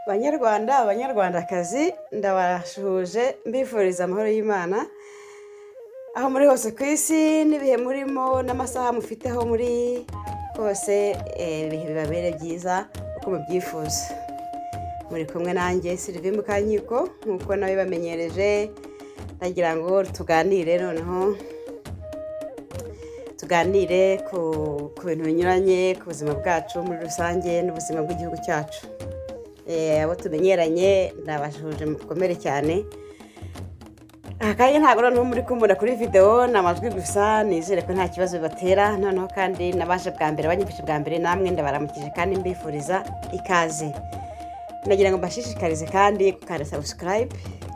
banyarwanda abanyarwandakazi ndabasuhuje mbifuriza amahoro y'imana aho muri hose ku isi n'ibihe murimo n'amasaha mufiteho muri hose eh, ibihe bibabere byiza uko mubyifuza muri kumwe nanjye Sylvie Mukanyiko nk'uko nawe bamenyereje ndagira ngo tuganire noneho tuganire ku ku bintu binyuranye ku buzima bwacu muri rusange n'ubuzima bw'igihugu cyacu Eh, abo tumenyeranye ndabashuje mukomere cyane aha kandi ntabwo noneho muri kumbura kuri videwo ni amajwi gusa nizere ko nta kibazo bibatera noneho kandi nabaje bwa mbere abanyifashe bwa mbere namwe ndabaramukije kandi mbifuriza ikaze nagira ngo mbashishikarize kandi gukanda sabusikarayibe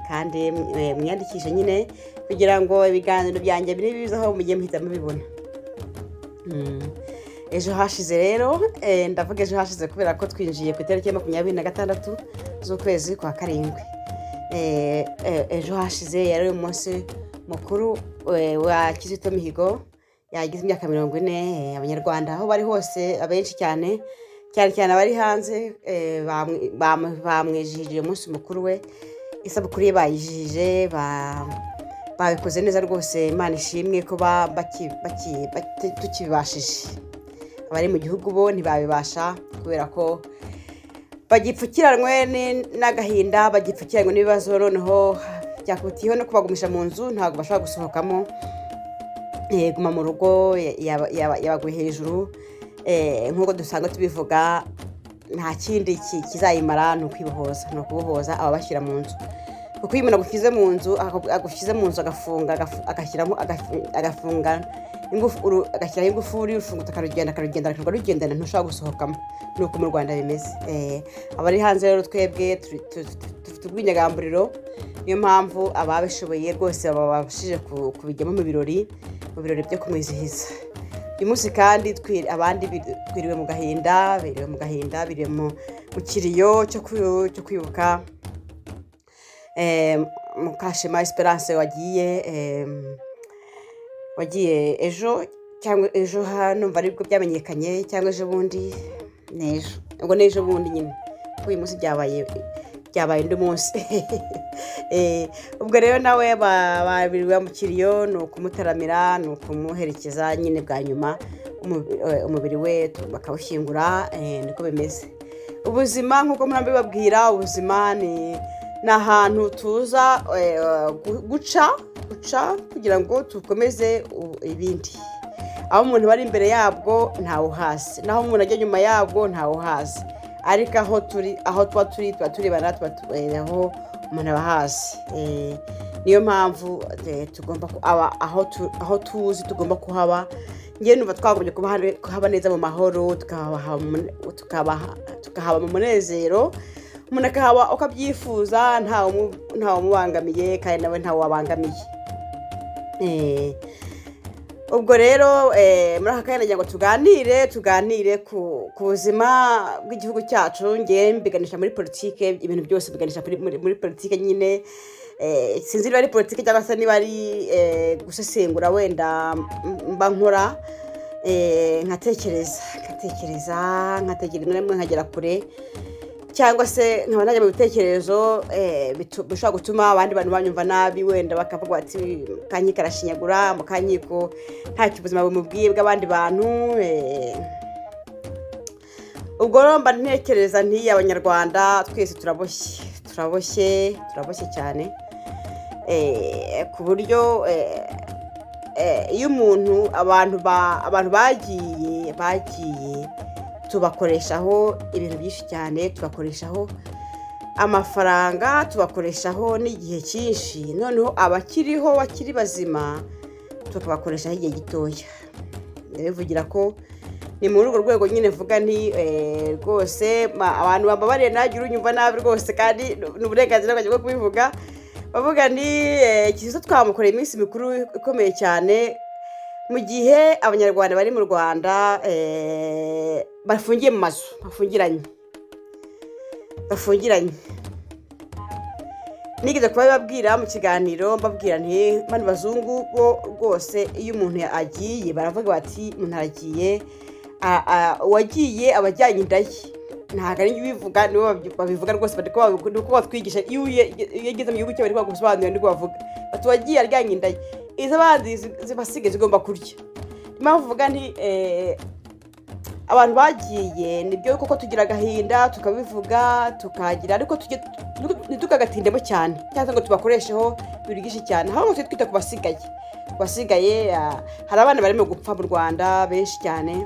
kandi eh, mwiyandikishe nyine kugira ngo ibiganiro byanjye biri bizaho mujye muhita mubibona Mm. ejo hashize rero eh, ndavuga ejo hashize kubera ko twinjiye ku itariki ya makumyabiri na gatandatu z'ukwezi kwa karindwi Eh, eh, ejo hashize yari umunsi mukuru eh, wa kizito mihigo yagize imyaka mirongo ine eh, abanyarwanda aho bari hose abenshi cyane cyane cyane abari hanze eh, bamwi- bamu- bamwijihije umunsi mukuru we isabukuru ye bayijihije ba babikoze neza rwose imana ishimwe ko ba- baki- baki- bati- tukibibashije abari mu gihugu bo ntibabibasha kubera ko bagipfukiranwe ni- n'agahinda bagipfukiranwe n'ibibazo noneho byakubitiyeho no kubagumisha mu nzu ntabwo bashobora gusohokamo eh, guma mu rugo ya- yaba- yaba- yabaguye hejuru eh, nk'uko dusanzwe tubivuga nta kindi ki- kizayimara ni ukwibohoza ni ukubohoza ababashyira mu nzu kuko iyo umuntu agushyize mu nzu akagu- agushyize mu nzu agafunga agafu- agashyiramo agafu- agafunga ingufu- uru- agashyiraho ingufuri urufungutse akarugenda akarugenda akarugenda rugendana ntushobora gusohokamo ni uko mu rwanda bimeze Eh, abari hanze rero twebwe turi- tu- tu- dufite ubwinyagamburiro niyo mpamvu ababishoboye rwose babashije ku- kubijyamo mu birori mu birori byo kumwizihiza uyu munsi kandi twi- abandi biri- twiriwe mu gahinda biriwe mu gahinda biriwe mu mu kiriyo cyo kwi- cyo kwibuka eh, mukashema esperance wagiye eh, wagiye ejo cyangwa ejo ha- numva aribwo byamenyekanye cyangwa ejo bundi ni ejo ubwo ni ejo bundi nyine kuko uyu munsi byabaye byabaye undi munsi Eh, ubwo rero nawe ba- babiri bamukiriyo ni ukumutaramira ni ukumuherekeza nyine bwa nyuma umubi- eh, umubiri we tu- bakawushyingura eh, niko bimeze ubuzima nk'uko murambi babwira ubuzima ni ni ahantu tuza eh, gu- guca guca kugira ngo dukomeze u- ibindi aho umuntu bari imbere yabwo ntawuhazi naho umuntu ajya nyuma yabwo ntawuhazi ariko aho turi aho tuba turi tuba turebana tuba tu- aho umuntu aba ahazi Eh, niyo mpamvu eh, tugomba ku- aba- aho tu- aho tuzi tugomba kuhaba njyewe numva twagombye kuba hari- kuhaba neza mu mahoro tukabaha umune- tukabaha- tukahaba mu munezero umuntu akahaba uko abyifuza ntawe umu- ntawe umubangamiye kandi nawe ntawe wabangamiye Eh, ubwo rero eh, muri aka kanya nagira ngo tuganire tuganire ku ku buzima bw'igihugu cyacu ngewe mbiganisha muri politike ibintu byose mbiganisha kuri- muri muri politike nyine eh, sinzi niba ari politike cyangwa se niba ari eh, gusesengura wenda m- mba nkora eh, nkatekereza nkatekereza nkatekereza rimwe na rimwe nkagera kure cyangwa se nkaba najya mu bitekerezo eh, bitu- bishobora gutuma abandi bantu banyumva nabi wenda bakavuga bati kanyika arashinyagura mukanyiko ntacyo ubuzima bumubwiye bw'abandi bantu eh. ubwo rero mba ntekereza nti abanyarwanda twese turaboshye turaboshye turaboshye cyane eh, ku buryo eh, eh, iyo umuntu abantu ba- abantu bagiye bagiye tubakoreshaho ibintu byinshi cyane tubakoreshaho amafaranga tubakoreshaho n'igihe cyinshi noneho abakiriho bakiri bazima tukabakoreshaho igihe gitoya bivugira ko ni muri urwo rwego nyine mvuga nti eh, rwose ma- abantu bambabariye nanjye urunyumva nabi rwose kandi ni uburenganzira bwanjye bwo kubivuga bavuga ni kizito twamukoreye iminsi mikuru ikomeye cyane mu gihe abanyarwanda bari mu rwanda eh, bafungiye mu mazu bafungiranye bafungiranye nigeze kuba babwira mu kiganiro mbabwira nti bano bazungu bo rwose iyo umuntu agiye baravuga bati umuntu aragiye a- a- uwagiye aba ajyanye inda ye ntabwo ari njye ubivuga nibo babyi- babivuga rwose bari kuba- ni uko batwigisha iyo uye- iyo ugeze mu gihugu cye bari kubagusobanurira niko bavuga bati wagiye aryanye inda ye izo abandi zi- zibasigaye zigomba kurya niyo mpamvu uvuga nti eh, abantu bagiye nibyo koko tugira agahinda tukabivuga tukagira ariko tujye ntitukagatindeho cyane cyangwa se ngo tubakoresheho ibintu byinshi cyane ahubwo tujye twita ku basigaye ku basigaye ah, hari abana barimo gupfa mu rwanda benshi cyane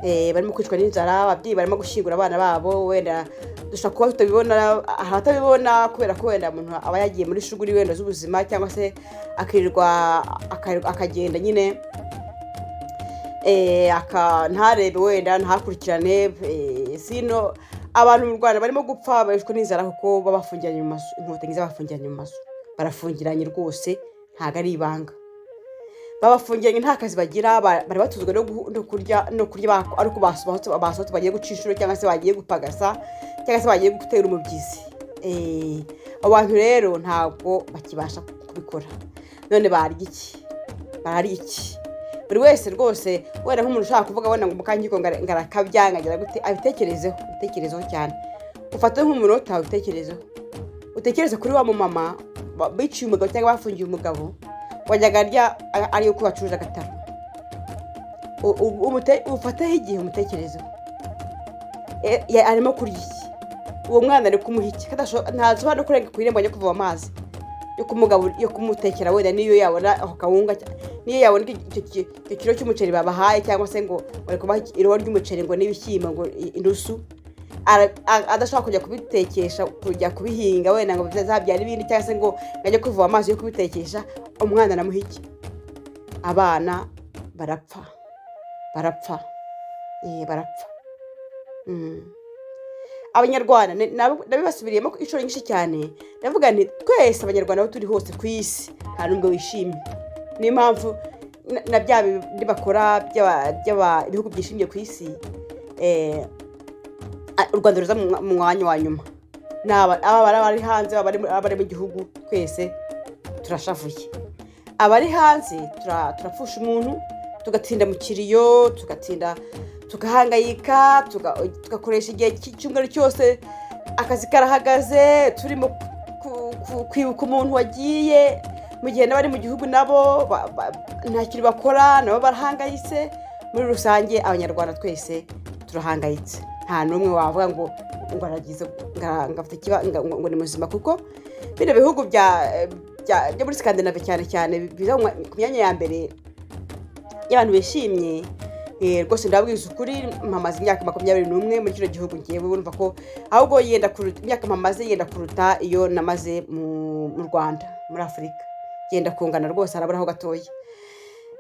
eh, barimo kwicwa n'inzara ababyeyi barimo gushyingura abana babo wenda dushobora kuba tutabibona hari abatabibona kubera ko wenda umuntu aba yagiye muri shuguri wenda z'ubuzima cyangwa se akirirwa aka- akagenda nyine eh, aka- ntarebe wenda ntakurikirane eh, sino abantu mu rwanda barimo gupfa barishwe n'inzara kuko baba bafungiranye mu mazu inkotanyi zabafungiranye mu mazu barafungiranye rwose ntabwo ari ibanga baba bafungiranye nta kazi bagira ba- bari batuzwe no guhu- no kurya no kurya ba- ari uko basohotse basohotse bagiye guca inshuro cyangwa se bagiye gupagasa cyangwa se bagiye gutera umubyizi Eh, abo bantu rero ntabwo bakibasha kubikora none barya iki barya iki buri wese rwose wenda nk'umuntu ushaka kuvuga wenda ngo mukanyiko ngarakabya nkagira gute abitekerezeho abitekerezeho cyane ufate nk'umunota ubitekerezeho utekereze kuri wa mumama ba- biciye umugabo cyangwa bafungiye umugabo wajyaga arya a- ari uko bacuruza agataro U- u- umute- ufateho igihe umutekerezeho E- ya- arimo kurya iki uwo mwana ari kumuha iki Kadasho- ntashobora no kurenga ku irembo ajya kuvoma amazi yo kumugabura yo kumutekera wenda niyo yabona ako kawunga cya- niyo yabona icyo- icyo ki- icyo kiro cy'umuceri babahaye cyangwa se ngo bari kubaha irobo ry'umuceri ngo n'ibishyimbo ngo i- inusu Ara- a- adashobora kujya kubitekesha kujya kubihinga wenda ngo bizabyara ibindi cyangwa se ngo ngo ajye kuvoma amazi yo kubitekesha umwana namuha iki abana barapfa barapfa Eh, barapfa Mm. abanyarwanda ni- nabo- nabibasubiriyemo inshuro nyinshi cyane ndavuga nti twese abanyarwanda aho turi hose ku isi nta n'ubwo wishimye niyo mpamvu na- na bya bindi bakora by'aba- by'aba- ibihugu byishimiye ku isi eh, a- u rwanda ruza mu mwa- mu mwanya wa nyuma ni aba aba bari abari hanze aba bari- aba bari mu gihugu twese turashavuye abari hanze tura- turapfusha umuntu tugatinda mu kiriyo tugatinda tugahangayika tuga- tugakoresha igihe cy- cy'umweru cyose akazi karahagaze turimo ku- ku- kwibuka umuntu wagiye mu gihe n'abari mu gihugu nabo ba- ba- nta kintu bakora nabo barahangayitse muri rusange abanyarwanda twese turahangayitse nta n'umwe wavuga ngo ngo aragize nga- ngafite ikiba- nga- ngo ngo ni muzima kuko bino bihugu bya bya- byo muri skandinave cyane cyane biza mu- ku myanya ya mbere y'abantu bishimye eh, rwose ndabwiza ukuri mpamaze imyaka makumyabiri n'umwe muri kino gihugu ngewe urumva ko ahubwo yenda kuruta imyaka mpamaze yenda kuruta iyo namaze mu mu rwanda muri afurika yenda kungana rwose haraburaho gatoya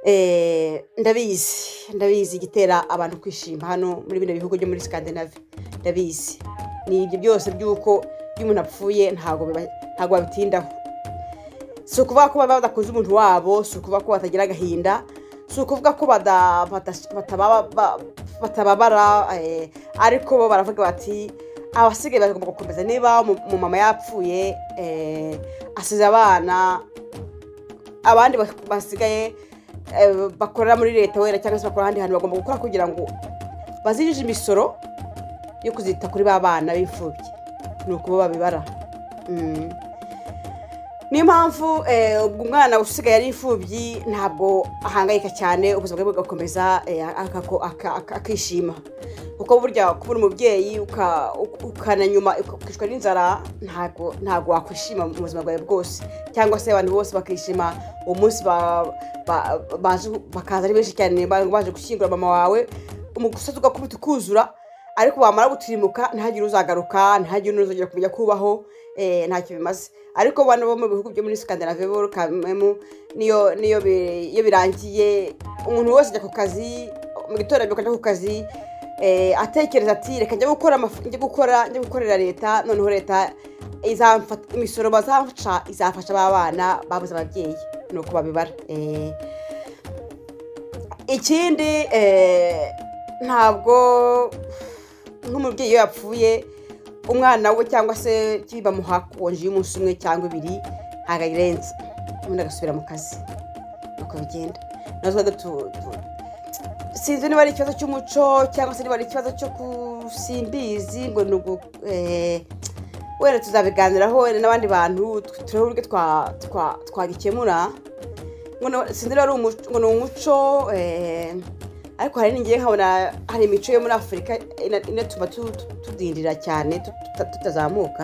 Eh, ndabizi ndabizi igitera abantu kwishima hano muri bino bihugu byo muri skandinave ndabizi ni ibyo byose by'uko iyo umuntu apfuye ntabwo biba- ntabwo babitindaho si ukuvuga ko baba badakunze umuntu wabo si ukuvuga ko batagira agahinda si ukuvuga ko bada- bada- batababa- ba- batababara eh, ariko bo baravuga bati abasigaye bagomba gukomeza niba umu- umumama yapfuye eh, asize abana abandi bas- basigaye eh, bakorera muri leta wera cyangwa se bakora ahandi hantu bagomba gukora kugira ngo bazinjize imisoro yo kuzita kuri ba bana b'imfubyi ni uko bo babibara Mm. niyo mpamvu eh, ubwo umwana usigaye ari imfubyi ntabwo ahangayika cyane ubuzima bwe bugakomeza eh, akako- aka- aka- akishima kuko burya kubura umubyeyi uka- uk- ukana nyuma ukicwa n'inzara ntabwo ntabwo wakwishima mu buzima bwawe bwose cyangwa se abantu bose bakishima uwo munsi ba- ba- baje- bakaza ari benshi cyane ba- baje gushyingura mama wawe umusozi ugakubita ukuzura ariko wamara gutirimuka ntihagire uzagaruka ntihagire n'uzongera kumenya kubaho eh, ntacyo bimaze ariko bano bo mu bihugu byo muri skandinave bo kamemu niyo niyo bi- iyo birangiye umuntu wese ajya ku kazi mu gitondo abyuka ajya ku kazi eh, atekereza ati reka njya gukora amafu- njya gukora njya gukorera leta noneho leta izamfata imisoro bazamfasha izafasha ba bana babuze ababyeyi ni uko babibara eh, ikindi eh, ntabwo nk'umubyeyi iyo yapfuye umwana we cyangwa se bamuha konji y'umunsi umwe cyangwa ibiri ntabwo ayirenza ubundi agasubira mu kazi nuko bigenda natwe tu- tu- sinzi niba ari ikibazo cy'umuco cyangwa se niba ari ikibazo cyo ku simbizi ngo ni ugu eh, wenda tuzabiganiraho wenda n'abandi bantu turebe uburyo twa- twa- twagikemura ngo ni- sinzi rero ari umuco- ngo ni umuco eh, ariko hari n'ingiye nkabona hari imico yo muri afurika ina- inatuma tu- tu- tudindira cyane tu- tuta- tutazamuka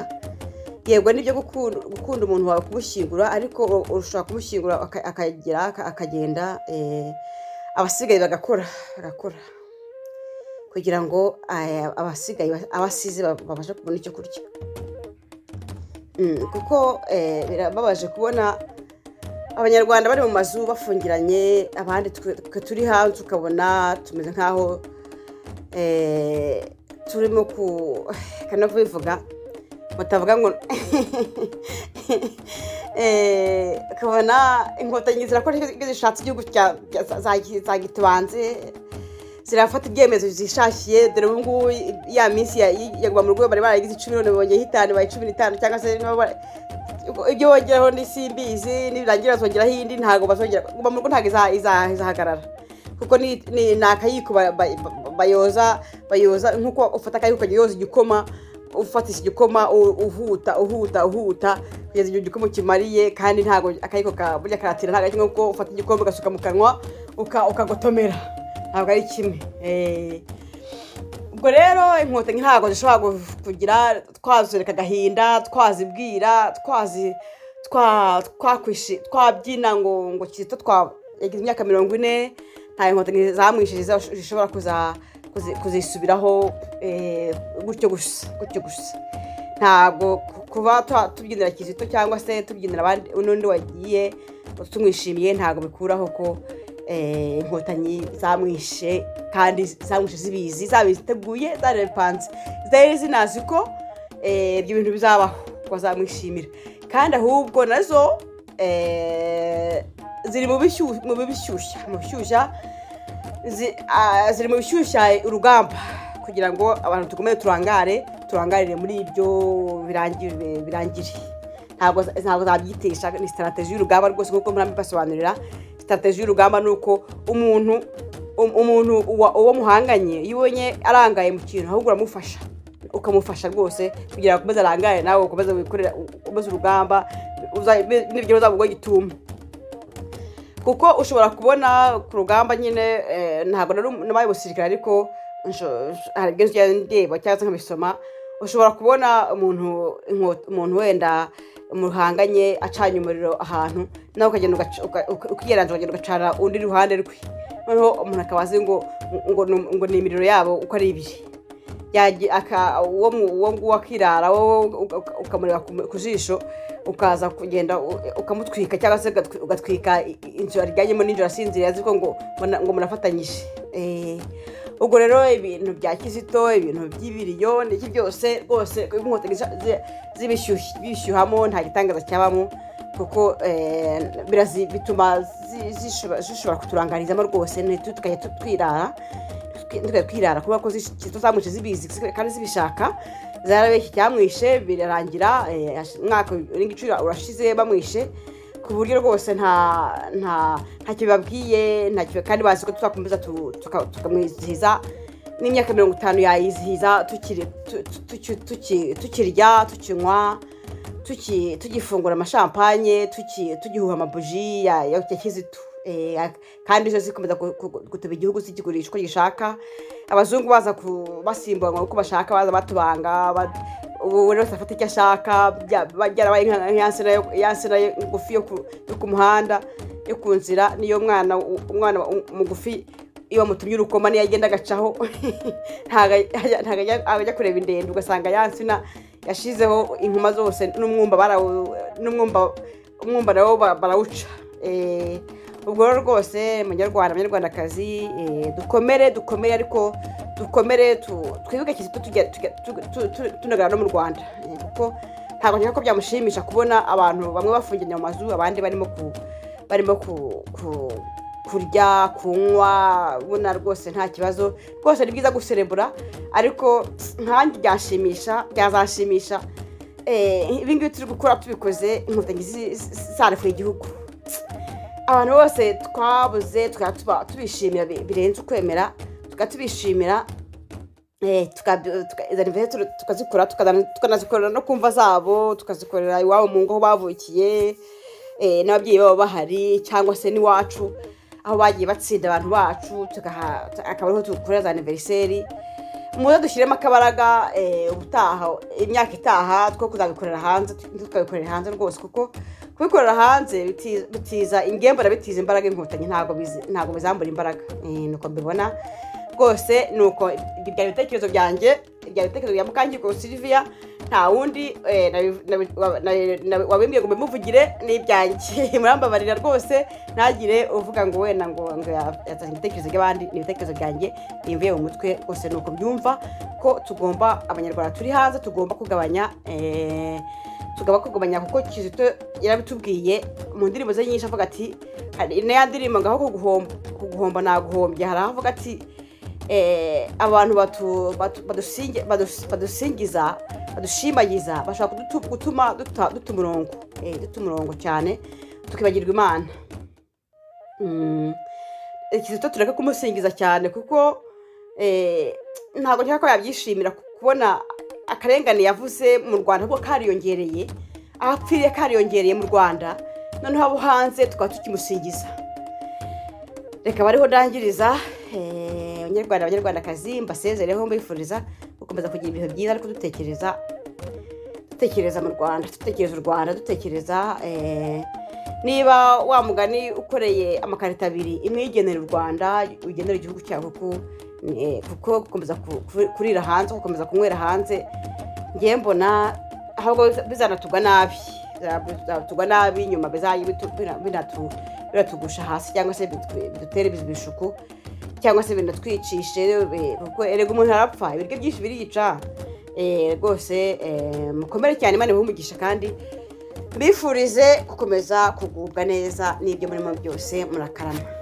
yego nibyo gukunda gukunda umuntu wawe kumushyingura ariko u- ushobora kumushyingura aka- akagera aka- akagenda eh, abasigaye bagakora bagakora kugira ngo eh, abasigaye abasize ba- babashe kubona icyo kurya Mm, kuko eh, birababaje kubona abanyarwanda bari mu mazu bafungiranye abandi twe- twe turi hanze ukabona tumeze nk'aho eh, turimo ku kanavuga batavuga ngo Eh, ukabona inkotanyi zirakora ibyo zishatse igihugu cya- cya- za- za- zagitubanze zirafata ibyemezo zishakiye dore ubu ngubu ya minsi ya- ya kuva mu rugo bari barayigize icumi none bongeye itanu baye cumi n'itanu cyangwa se nabo bara- ibyo bongeraho ni simbizi nibirangira zongeraho iyindi ntabwo bazongera kuva mu rugo ntabwo iza- iza- izahagarara kuko ni ni- ni akayiko ba- ba- ba- bayoza bayoza nk'uko ufata akayiko ukajya yoza igikoma ufatisha igikoma u- uhuta uhuta uhuta kugeza igihe igikoma kimariye kandi ntabwo akayiko ka burya karatira ntabwo ari kimwe kuko ufata igikombe ugasuka mu kanwa uka- ukagotomera ntabwo ari kimwe Eh, ubwo rero inkotanyi ntabwo zishobora gu- kugira twazureka agahinda twazibwira twazi twa- twakwishi twabyina ngo ngo kizito twa yagize imyaka mirongo ine nta inkotanyi zamwishije zishobora kuza kuzi- kuzisubiraho eh, gutyo gusa gutyo gusa ntabwo ku- kuba twa- tubyinira kizito cyangwa se tubyinira abandi n'undi wagiye tumwishimiye ntabwo bikuraho ko eh, inkotanyi zamwishe kandi zamwishe zibizi zabiteguye zarepanze zari zinazi ko eh, ibyo bintu bizabaho ko zamwishimira kandi ahubwo nazo eh, ziri mu bishyushya mu bishyushya mu bishyushya zi- ah, ziri mu bishyushya urugamba kugira ngo abantu dukomeze turangare turangarire muri ibyo birangire birangire ntabwo za- ntabwo zabyitisha ni sitarategi y'urugamba rwose kuko murambi basobanurira sitarategi y'urugamba ni uko umuntu um- umuntu uwa- uwo muhanganye iyo ubonye arangaye mu kintu ahubwo uramufasha ukamufasha rwose kugira ngo ukomeze arangare nawe ukomeze wikorera ukomeze urugamba uza- n'ibyo uzaba gituma kuko ushobora kubona ku rugamba nyine eh, ntabwo nari um- nabaye umusirikare ariko nsho- nsho- hari ibyo njya ndeba cyangwa se nkabisoma ushobora kubona umuntu inko- umuntu wenda muhanganye acanye umuriro ahantu nawe ukagenda ugaca- uka- uka- ukiyeranza ukagenda ugacana undi iruhande rwe noneho umuntu akaba azi ngo ngo ni- ngo ni imiriro yabo uko ari ibiri yagiye aka uwo mu- uwo nguwo akirara wowe uka- uka- ukamureba ku mu- ku jisho ukaza kugenda u- ukamutwika cyangwa se ugatwi- ugatwika i- i- inzu aryamyemo nijoro asinziriye azi ko ngo muna- ngo murafatanyije Eh, ubwo rero ibintu bya kizito ibintu by'ibiriyo n'iki byose rwose ko inkotanyi za- zi- zibishyushya- bishyuhamo nta gitangaza cyabamo kuko eh, birazi- bituma zi- zishobora zishobora kuturangarizamo rwose ntitwe tukajya tu- twirara tukajya twirara kubera ko tuzamwishe zibizi kandi zibishaka zarabeshye cyamwishe birarangira eh, umwaka urenga icumi urashize bamwishe ku buryo rwose nta nta ntacyo babwiye ntacyo kandi bazi ko tuzakomeza tu- tuka- tukamwizihiza n'imyaka mirongo itanu yayizihiza tukiri tu- tu- tu- tuki- tukirya tukinywa tuki- tugifungura amashampanye tuki- tugihuha amabuji ya ya ya kizito Eh, ak- kandi zo zikomeza ku- ku- guteba igihugu zikigurisha uko gishaka abazungu baza ku- basimbura ngo uko bashaka baza batubanga bat- ubu buri wese afata icyo ashaka bya- ba- byarabaye nka- nka ya nsina yo- ya nsina yo- ngufi yo ku- yo ku muhanda yo ku nzira niyo mwana u- umwana u- mugufi iyo bamutumye urukoma niyo agenda agacaho ntago ajya- ntago ajya ajya kureba indende ugasanga ya nsina yashizeho inkuma zose n'umwumba barawu- n'umwumba umwumba nawo ba- barawuca Eh, ubwo rero rwose munyarwanda munyarwandakazi eh, dukomere dukomere ariko dukomere tu- twibuke kizito tujya- tujya- tu- tu- tu- tunagara no mu rwanda Eh, kuko ntabwo nshaka ko byamushimisha kubona abantu bamwe bafungiranye mu mazu abandi barimo ku barimo ku- ku- kurya kunywa ubona rwose nta kibazo rwose ni byiza guserebura ariko nkanjye byashimisha byazashimisha eh, ibi ngibi turi gukora tubikoze inkotanyi zi- zi- zarefuye igihugu abantu bose twabuze tukaba tuba- tubishimira bi- birenze ukwemera tukaba tubishimira Eh, tuka- tuka- izo anniversaire turu- tukazikora tukazana- tukanazikorera no ku mva zabo tukazikorera iwabo mu ngo aho bavukiye eh, n'ababyeyi babo bahari cyangwa se n'iwacu aho bagiye batsinda abantu bacu tugaha- tu- akaba ariho dukorera za anniversaire muze dushyiremo akabaraga eh, ubutaha imyaka itaha two kuzabikorera hanze tukabikorera hanze rwose kuko kubikorera hanze biti- bitiza ingembura bitiza imbaraga inkotanyi ntabwo bizi- ntabwo bizambura imbaraga Eh, nuko mbibona rwose ni uko ibyo byari ibitekerezo byanjye byari ibitekerezo bya mukangirwa sylvia nta wundi eh, nabi- nabi- wa- na- na- wabimbwiye ngo mbimuvugire ni ibyanjye murambabarira rwose ntagire uvuga ngo wenda ngo ngo ya- yazanye ibitekerezo by'abandi ni ibitekerezo byanjye bimvuye mu mutwe rwose ni uko mbyumva ko tugomba abanyarwanda turi hanze tugomba kugabanya eh, tugomba kugabanya kuko kizito yarabitubwiye mu ndirimbo ze nyinshi avuga ati hari na ya ndirimbo ngaho kuguhomba kuguhomba naguhombye hari aho avuga ati eh, abantu batu- batu- badusingi- badus- badusingiza badushimagiza bashobora kudutu- gutuma duta duta umurongo eh, duta umurongo cyane tukibagirwa imana Mm. Eh, kizito tureke kumusingiza cyane kuko eh, ntabwo nshaka ko yabyishimira ku- kubona akarengane yavuze mu rwanda ahubwo kariyongereye aho apfiriye kariyongereye mu rwanda noneho abo hanze tukaba tukimusingiza reka bariho ndangiriza eh, abanyarwanda abanyarwandakazi mbasezereho mbifuriza gukomeza kugira ibihe byiza ariko dutekereza dutekereza mu rwanda dutekereza u rwanda dutekereza eh, niba wa mugani ukoreye amakarita abiri imwe igenera u rwanda ugenera igihugu cyawe kuko eh, kuko gukomeza ku- ku- kurira hanze gukomeza kunywera hanze ngewe mbona ahubwo biza- bizanatugwa nabi Biza- bizanatugwa nabi nyuma bizajye bitu- bina- binatu- binatugusha hasi cyangwa se bitu- bidutere ibishuku cyangwa se binatwicishe bi- kuko erega umuntu arapfa ibiryo byinshi biriyica Eh, rwose eh, mukomere cyane imana ibumugisha kandi mbifurize gukomeza kugubwa neza n'ibyo murimo byose murakarama